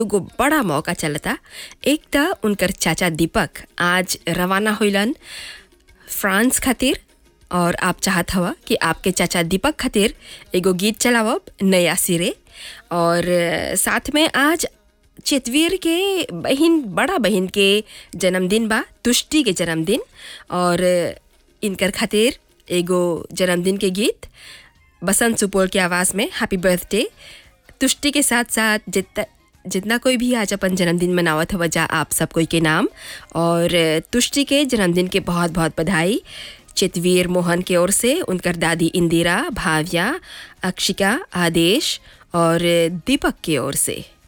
एगो बड़ा मौका चलता एक त उनकर चाचा दीपक आज रवाना होइलन फ्रांस खातिर और आप चाहत हवा कि आपके चाचा दीपक खातिर एगो गीत चलावब नया सिरे और अ, साथ में आज चितवीर के बहिन बड़ा बहिन के जन्मदिन बा तुष्टि के जन्मदिन और अ, इनकर खातिर एगो जन्मदिन के गीत बसंत सुपौल के आवाज़ में हैप्पी बर्थडे तुष्टि के साथ साथ जितना जितना कोई भी आज अपन जन्मदिन मनावत हवा जा आप सब कोई के नाम और तुष्टि के जन्मदिन के बहुत बहुत बधाई चितवीर मोहन की ओर से उनकर दादी इंदिरा भाव्या अक्षिका आदेश और दीपक की ओर से